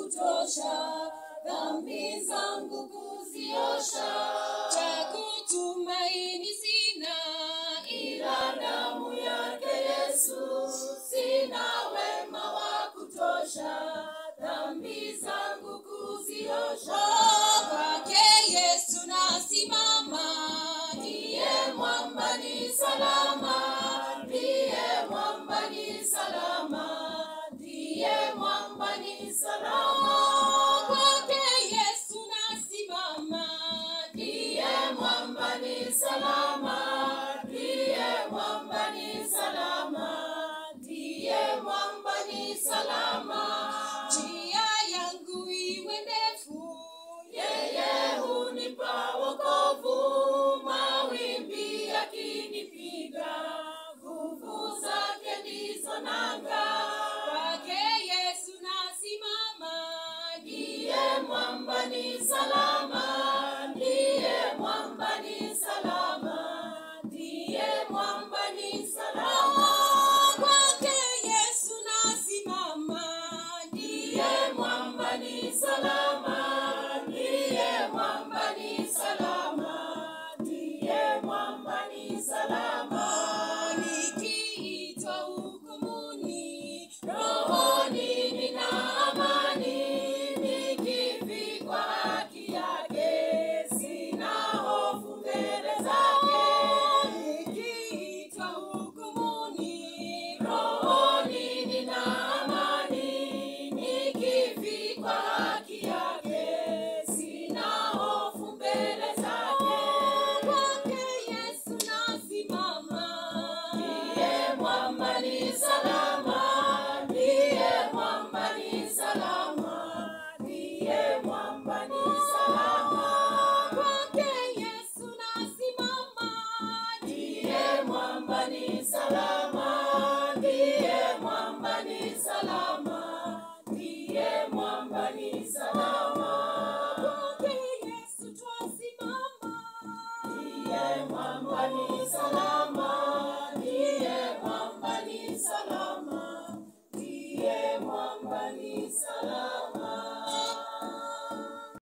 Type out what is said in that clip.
kutosha dhambi zangu kuziosha cha kutumaini sina ila damu yake yesu sina wema wa kutosha dhambi zangu kuziosha kwake yesu nasimama ndiye mwamba ni salama ndiye mwamba ni salama ndiye mwamba ni salama kwake yesu nasimama ndiye mwamba ni salama ndiye mwamba ni salama ndiye mwamba ni salama njia yangu iwe ndefu yeye hunipa wokovu mawimbi yakinipiga nguvu zake ndizo nanga kwake yesu nasimama ndiye mwamba ni salama